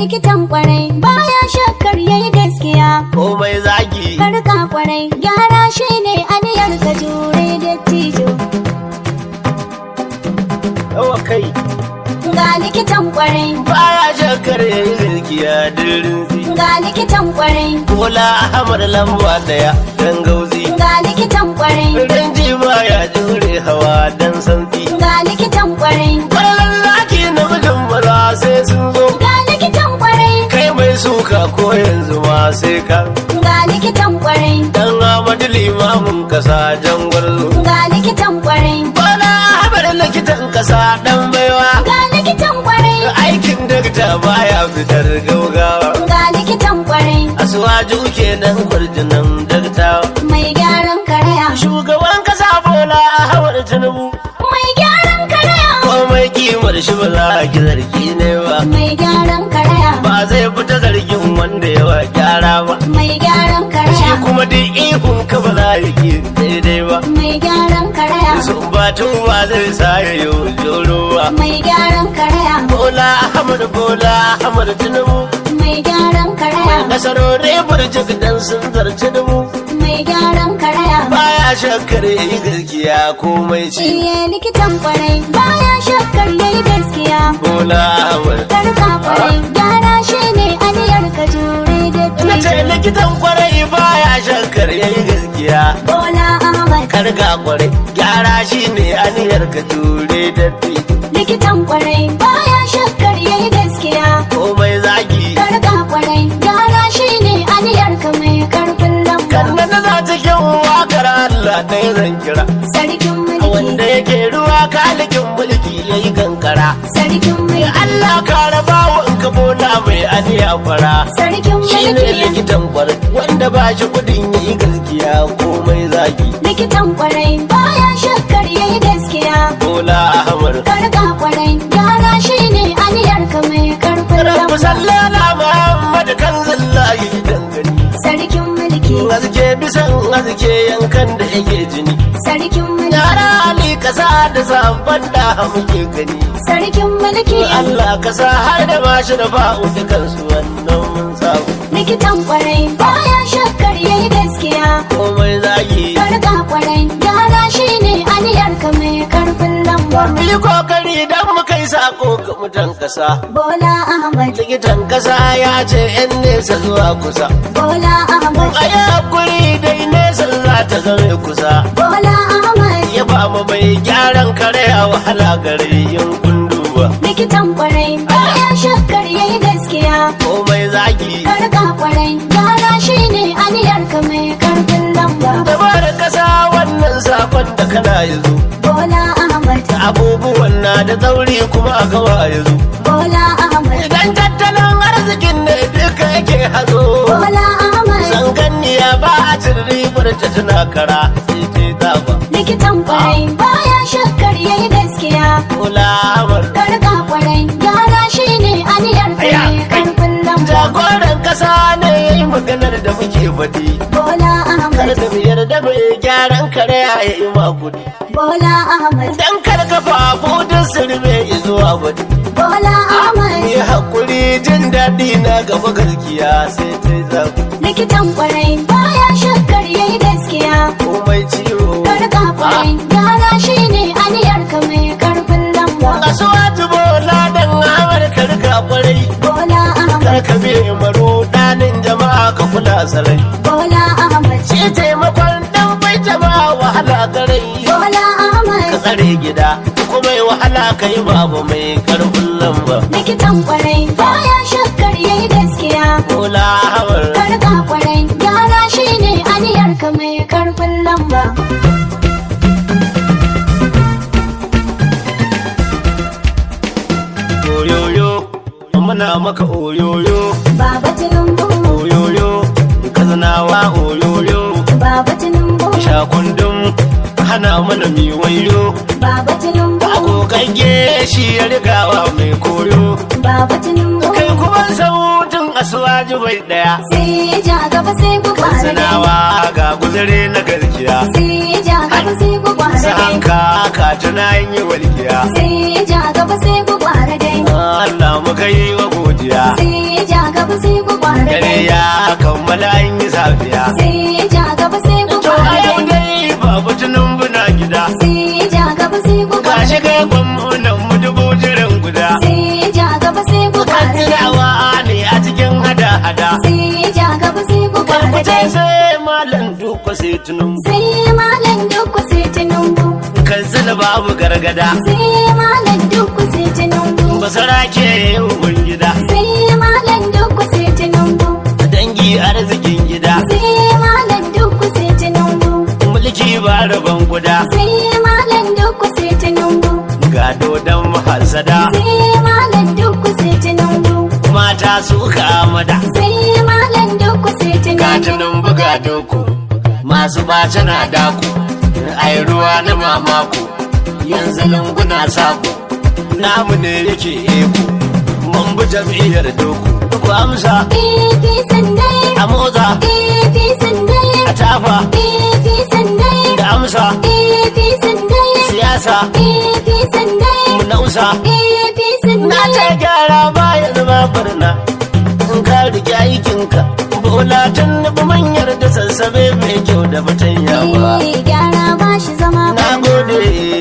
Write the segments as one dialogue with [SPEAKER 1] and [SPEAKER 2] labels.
[SPEAKER 1] likitan kwarai baya shakkar yayi gaskiya
[SPEAKER 2] komai zagi
[SPEAKER 1] karka kwarai gyara shi ne aniyar ka jure dattijo
[SPEAKER 2] yawa kai
[SPEAKER 1] ga likitan kwarai
[SPEAKER 2] baya shakar yayi gaskiya dirin
[SPEAKER 1] ga likitan kwarai
[SPEAKER 2] Bola Ahmad lamba daya dan gauzi
[SPEAKER 1] ga likitan kwarai
[SPEAKER 2] Rinji baya jure hawa dan sauki
[SPEAKER 1] ga likitan kwarai
[SPEAKER 2] Kwallon zaki na mijin maza sai sun zo
[SPEAKER 1] ga likitan kwarai
[SPEAKER 2] Kai mai suka ko yanzu ma sai ka
[SPEAKER 1] ga likitan kwarai
[SPEAKER 2] Dan Ahmadu limamin kasa jangwallo
[SPEAKER 1] ga likitan kwarai
[SPEAKER 2] Bola Ahmad likitan kasa dan baiwa
[SPEAKER 1] ga likitan kwarai
[SPEAKER 2] Aikin dakta baya fitar gaugawa
[SPEAKER 1] ga likitan kwarai
[SPEAKER 2] Asuwaju kenan kwarjinan dakta
[SPEAKER 1] mai gyaran karaya
[SPEAKER 2] Shugaban kasa Bola Ahmad Tinubu
[SPEAKER 1] mai gyaran karaya
[SPEAKER 2] komai kimar shi ba za a ki zargi ne ba
[SPEAKER 1] mai gyaran karaya
[SPEAKER 2] ba zai fita zargin wanda yawa gyara ba
[SPEAKER 1] mai gyaran
[SPEAKER 2] shi
[SPEAKER 1] karaya
[SPEAKER 2] kuma duk ihun ka ba za a ki daidai ba
[SPEAKER 1] mai gyaran karaya
[SPEAKER 2] sun batun ba zai sa ya yi joro ba
[SPEAKER 1] mai gyaran karaya
[SPEAKER 2] bola ahmad bola ahmad tinubu
[SPEAKER 1] mai gyaran karaya
[SPEAKER 2] nasarorin burjik dan sun zarci dubu
[SPEAKER 1] mai gyaran karaya
[SPEAKER 2] baya shakkar yayi gaskiya komai ci
[SPEAKER 1] Iye likitan kwarai baya shakkar yayi gaskiya
[SPEAKER 2] bola ahmad
[SPEAKER 1] karka kwarai gyara shi ne aniyar ka jure
[SPEAKER 2] na ce
[SPEAKER 1] da
[SPEAKER 2] likitan kwarai baya shakkar yayi gaskiya
[SPEAKER 1] Bola Ahmad
[SPEAKER 2] karga kwarai gyara shi ne aniyar ka jure da
[SPEAKER 1] likitan kwarai baya shakkar yayi gaskiya
[SPEAKER 2] komai zagi
[SPEAKER 1] karka kwarai gyara shi ne aniyar ka mai karfin lamba
[SPEAKER 2] kanna na za ta kyan wakar Allah ɗaya zan kira
[SPEAKER 1] sarkin
[SPEAKER 2] wanda
[SPEAKER 1] mulki
[SPEAKER 2] yake ruwa kalikin mulki ya yi kankara
[SPEAKER 1] sarkin mulki
[SPEAKER 2] Allah ka raba wa in ka bola mai aniya fara
[SPEAKER 1] sarkin
[SPEAKER 2] shi ne
[SPEAKER 1] mulki
[SPEAKER 2] likitan kwarai wanda ba shi kudin ya yi gaskiya komai zagi
[SPEAKER 1] likitan kwarai baya shakkar yayi gaskiya
[SPEAKER 2] bola ahmad
[SPEAKER 1] karka kwarai gyara shi ne aniyar ka mai karfin
[SPEAKER 2] Rabbu
[SPEAKER 1] lamba
[SPEAKER 2] sallala Muhammad kan zallahi dangane
[SPEAKER 1] sarkin mulki
[SPEAKER 2] Azke bisan azke yankan da yake jini
[SPEAKER 1] sarkin mulki
[SPEAKER 2] Yara Ali kasa da sabon da muke gani
[SPEAKER 1] sarkin mulki
[SPEAKER 2] Allah kasa har da bashi da ba'u dukansu wannan mun samu
[SPEAKER 1] likitan kwarai baya shakkar yayi gaskiya
[SPEAKER 2] komai zagi
[SPEAKER 1] karka kwarai gyara shi ne aniyar ka mai karfin lamba
[SPEAKER 2] mu yi kokari dan mu kai sako ga mutan kasa
[SPEAKER 1] bola ahmad
[SPEAKER 2] likitan kasa ya ce yan nesa zuwa kusa
[SPEAKER 1] bola ahmad
[SPEAKER 2] a yi hakuri dai nesa za ta zame kusa
[SPEAKER 1] bola ahmad
[SPEAKER 2] ya ba mu mai gyaran kare a wahala gare yin kunduwa
[SPEAKER 1] likitan kwarai baya shakkar yayi gaskiya
[SPEAKER 2] komai zagi
[SPEAKER 1] karka kwarai gyara shi ne aniyar ka mai karfin lamba
[SPEAKER 2] dabar kasa wannan sakon da kana yanzu
[SPEAKER 1] bola ahmad
[SPEAKER 2] abubuwan na da tsauri kuma a gawa yanzu
[SPEAKER 1] bola ahmad
[SPEAKER 2] idan tattalin arzikin ne duka yake hazo
[SPEAKER 1] bola ahmad
[SPEAKER 2] zanganniya ba a cin ribar ta tana kara sai ce zaba
[SPEAKER 1] likitan kwarai baya shakkar yayi gaskiya
[SPEAKER 2] kulamar
[SPEAKER 1] karka kwarai gyara shi ne aniyar ka mai karfin lamba
[SPEAKER 2] jagoran kasa ne ya yi maganar da muke faɗi
[SPEAKER 1] bola
[SPEAKER 2] kar
[SPEAKER 1] ahmad
[SPEAKER 2] da mu yarda mai gyaran kare ya yi makudi
[SPEAKER 1] bola ahmad
[SPEAKER 2] dan kar ka fafu duk sirme zuwa wani
[SPEAKER 1] bola ahmad
[SPEAKER 2] Ni hakuri jin daɗi na gaba gaskiya sai ta zaku
[SPEAKER 1] likitan kwarai baya shakkar yayi gaskiya
[SPEAKER 2] komai ciwo.
[SPEAKER 1] karka kwarai gyara shi ne aniyar ka mai karfin lamba
[SPEAKER 2] Kasuwa tubo ladan Amurka rika kwarai.
[SPEAKER 1] bola ahmad
[SPEAKER 2] Kar ka biye maro ɗanin jama'a ka kula sarai.
[SPEAKER 1] bola ahmad
[SPEAKER 2] Shi taimakon ɗan bai jama'a wahala garai.
[SPEAKER 1] bola
[SPEAKER 2] Ka
[SPEAKER 1] ahmad
[SPEAKER 2] tsare gida kuma yi wahala ka yi babu mai karfin lamba.
[SPEAKER 1] likitan kwarai baya shakkar yayi gaskiya
[SPEAKER 2] Kola Ahmad.
[SPEAKER 1] karka kwarai gyara shi ne aniyar ka mai karfin lamba
[SPEAKER 2] Oyoyo, muna maka oyoyo.
[SPEAKER 1] baba tinubu
[SPEAKER 2] Oyoyo, kazanawa oyoyo.
[SPEAKER 1] baba tinubu
[SPEAKER 2] Shakundum hana mana mi wayo.
[SPEAKER 1] baba tinubu
[SPEAKER 2] Agogagge shi ya rigawa mai koyo.
[SPEAKER 1] baba tinubu
[SPEAKER 2] Kai kuma sautin asuwaji bai daya.
[SPEAKER 1] sai ya ja gaba sai ku kwara dai
[SPEAKER 2] Sanawa ga guzure na garkiya.
[SPEAKER 1] sai ya ja gaba sai ku kwara dai
[SPEAKER 2] Sahanka ka tuna yin yi walkiya.
[SPEAKER 1] sai ya ja gaba sai ku kwara dai
[SPEAKER 2] Allah muka yi wa godiya
[SPEAKER 1] sai ja gaba sai ku kwara
[SPEAKER 2] dare
[SPEAKER 1] dai
[SPEAKER 2] ya kammala an yi safiya
[SPEAKER 1] sai ja gaba sai ku
[SPEAKER 2] to a
[SPEAKER 1] kwara
[SPEAKER 2] yau
[SPEAKER 1] dai
[SPEAKER 2] dai babu tunan buna gida
[SPEAKER 1] sai ja gaba sai ku
[SPEAKER 2] ga
[SPEAKER 1] kwara
[SPEAKER 2] shi kai gwamnan mu dubu jiran guda
[SPEAKER 1] sai ja gaba sai ku kwara dai
[SPEAKER 2] Katsinawa ne a cikin hada-hada
[SPEAKER 1] sai ja gaba sai ku kwara
[SPEAKER 2] Karkuce
[SPEAKER 1] dai
[SPEAKER 2] sai malam duka sai tunun
[SPEAKER 1] sai malam duk sai tinubu
[SPEAKER 2] Katsina babu gargada
[SPEAKER 1] sai malam duk sai tinubu
[SPEAKER 2] Basara ke yin gida
[SPEAKER 1] sai malam duk sai tinubu
[SPEAKER 2] Dangi arzikin gida
[SPEAKER 1] sai malam duk sai tinubu
[SPEAKER 2] Mulki ba rabon guda
[SPEAKER 1] sai malam duk sai tinubu
[SPEAKER 2] Gado dan mahasada
[SPEAKER 1] sai malam duk sai tinubu
[SPEAKER 2] Mata su kamada
[SPEAKER 1] sai malam duk sai tinubu
[SPEAKER 2] Katunan buga doku Masu bace na daku Ai ruwa na mamaku Yanzu lunguna saku Namu ne yake eku Mun bi jam'iyyar doku Ku amsa
[SPEAKER 1] APC sandai
[SPEAKER 2] a motsa
[SPEAKER 1] APC sandai
[SPEAKER 2] a tafa
[SPEAKER 1] APC sandai
[SPEAKER 2] da amsa
[SPEAKER 1] APC sandai
[SPEAKER 2] siyasa
[SPEAKER 1] APC sandai
[SPEAKER 2] mu nausa
[SPEAKER 1] APC
[SPEAKER 2] na
[SPEAKER 1] sandai
[SPEAKER 2] ta gyara baya zama barna in ka rike aikinka bola tun nufi manyar da sassabe mai kyau da fatanya ba
[SPEAKER 1] Eh, gyara ba shi zama
[SPEAKER 2] na gode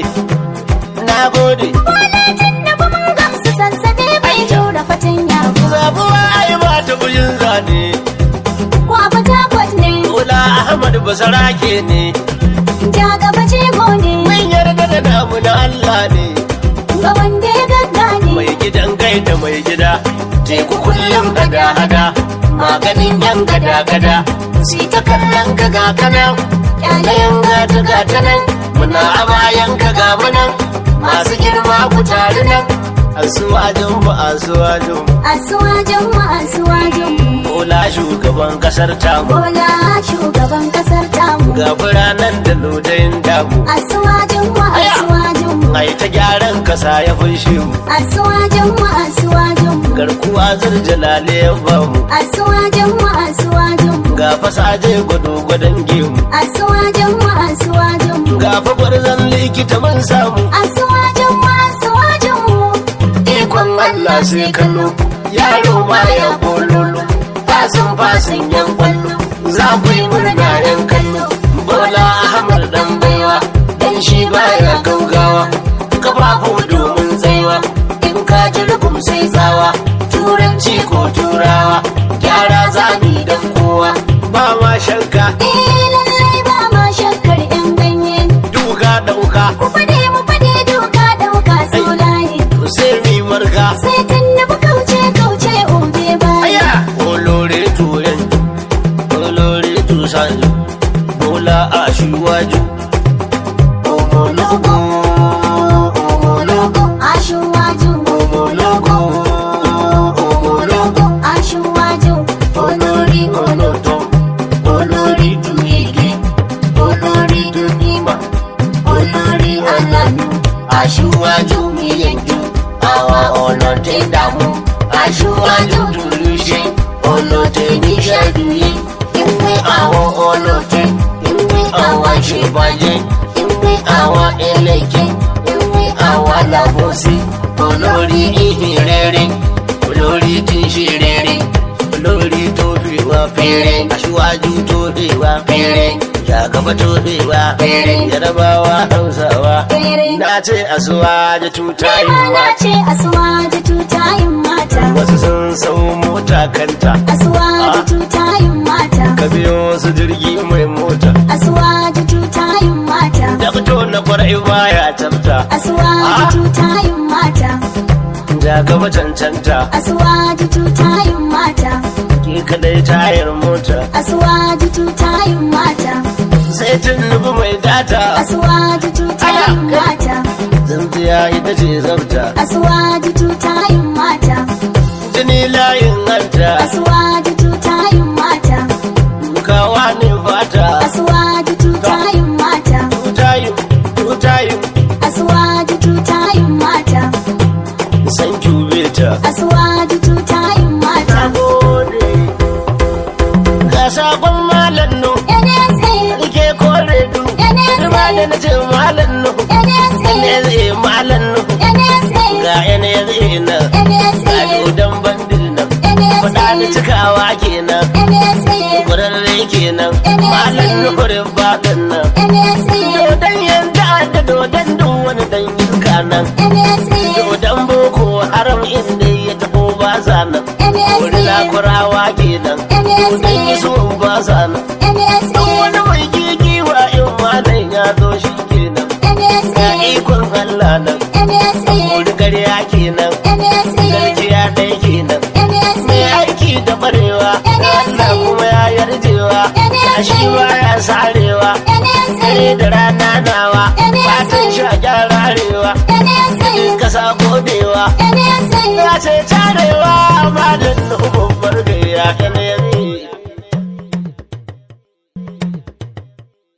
[SPEAKER 2] na gode
[SPEAKER 1] Kwalatin da ba mun gamsu sassabe bai jura fatanya ba.
[SPEAKER 2] zabuwa ai ba ta bujin zane
[SPEAKER 1] Ko a Fatakwat ne,
[SPEAKER 2] bola ahmad basarake ne
[SPEAKER 1] ja gaba jego ne,
[SPEAKER 2] mun yarda da namu na allah ne
[SPEAKER 1] ga wanda ya gaggane.
[SPEAKER 2] mai gidan gai da mai gida teku kullum hada hada maganin yan gada gada si ta kallon ka ga kanan ɗayan gata gata nan muna a bayan ka ga munan masu girma ku tare nan asuwajin mu asuwajin mu
[SPEAKER 1] Asuwajen mu asuwajen mu,
[SPEAKER 2] bola shugaban kasar tamu
[SPEAKER 1] bola shugaban kasar tamu.
[SPEAKER 2] ga biranen da lodayin damu
[SPEAKER 1] Asuwajen mu asuwajen mu,
[SPEAKER 2] ai ta gyaran kasa ya funshe mu
[SPEAKER 1] asuwajen mu asuwajen mu,
[SPEAKER 2] garkuwa zirjalale ya bamu
[SPEAKER 1] asuwajen mu asuwajen mu,
[SPEAKER 2] ga fasaje gwado gwadon gemu
[SPEAKER 1] asuwajen mu asuwajen mu.
[SPEAKER 2] ga fa gwarzon likita mun samu
[SPEAKER 1] Asuwajen mu asuwajen mu,
[SPEAKER 2] ikon Allah sai kallo yaro ma ya kololo fasin fasin yan kwallo za ku yi murna yan kallo bola ahmad dan baiwa dan shi baya gaugawa kafafu domin tsaiwa in ka ji rugum sai tsawa turanci ko turawa gyara zami dan kowa ba ma shanka
[SPEAKER 1] Eh lallai ba ma shakkar 'yan ganye.
[SPEAKER 2] duka dauka
[SPEAKER 1] Ku fade mu fade doka dauka solaye.
[SPEAKER 2] sai mi marka
[SPEAKER 1] Sai tunnubu kauce kauce obe baya.
[SPEAKER 2] Aya! Olórí tu yanjú, olórí tu sanju, bola aṣíwájú. Ọmọlógún, ọmọlógún,
[SPEAKER 1] Aṣíwájú,
[SPEAKER 2] ọmọlógún, ọmọlógún.
[SPEAKER 1] aṣíwájú, olórí
[SPEAKER 2] Olótọ́, olórí tu igi, olórí tu mímọ́, olórí ọlọ́nu. Aṣíwájú mi yanjú, àwa ọ̀nà tẹ́ dààmú. Aṣíwájú dùlù ṣe, ọlọ́tẹ̀ níṣẹ́ dùyí. Ìwé àwọn ọlọ́tẹ̀, ìwé àwọn ṣèbàjẹ́, ìwé àwọn ẹlẹ́jẹ̀, ìwé àwọn làbọ̀sí. Olórí ìhìn rere, olórí tí ń ṣe rere, olórí tó fi wá péré. Aṣíwájú tó fi wá péré. Jagaba tó fi wá péré. Yarabawa Hausawa.
[SPEAKER 1] Péré.
[SPEAKER 2] Na ce asuwaje tuta
[SPEAKER 1] Kai
[SPEAKER 2] yi
[SPEAKER 1] ma na
[SPEAKER 2] mata.
[SPEAKER 1] ce asuwaje tutayin mata.
[SPEAKER 2] Wasu sun sau mota kanta.
[SPEAKER 1] Asuwaje tutayin mata.
[SPEAKER 2] Ka biyo su jirgi mai mota.
[SPEAKER 1] Asuwaje tutayin mata.
[SPEAKER 2] Da fito na kwarai baya tafta.
[SPEAKER 1] Asuwaje tutayin mata.
[SPEAKER 2] Jagaba cancanta.
[SPEAKER 1] Asuwaje tutayin mata.
[SPEAKER 2] Ki kadai tayar mota.
[SPEAKER 1] Asuwaje tutayin mata.
[SPEAKER 2] Sai tun nufi mai data.
[SPEAKER 1] Asuwaje tutayin mata.
[SPEAKER 2] Tsintsiya ita ce zabta.
[SPEAKER 1] Asuwaje tutayin mata.
[SPEAKER 2] Jini layin hanta.
[SPEAKER 1] Asuwaje tutayin mata.
[SPEAKER 2] Kawa ne fata.
[SPEAKER 1] Asuwaje tutayin mata.
[SPEAKER 2] Tutayin, tutayin.
[SPEAKER 1] Asuwaje tutayin mata.
[SPEAKER 2] San beta.
[SPEAKER 1] Asuwaje tutayin mata.
[SPEAKER 2] gode. Ga sakon malam nu.
[SPEAKER 1] NSA,
[SPEAKER 2] Rike kore du. Rima da na ce malam nu.
[SPEAKER 1] NSA,
[SPEAKER 2] Ne zai malam nu.
[SPEAKER 1] NSA,
[SPEAKER 2] Ga yana zai na. Ga
[SPEAKER 1] NSA,
[SPEAKER 2] dodon bandit kurawa kenan kurarre kenan malam nuhurin baɗin nan dodon yanda da dodon duk wani dan yinka nan dodon boko haram inda ya taɓo ba sa nan kurila kurawa kenan dodon iso ba sa nan duk wani mai gigiwa in malam ya zo shi kenan ga ikon Allah nan kuri karya kenan garkiya ɗaya kenan mai aiki da barewa Allah kuma ya yarjewa shi ba ya sarewa dare da rana nawa fatan sha gyararewa kasa godewa ya ce tarewa malam babbar gayya kan yami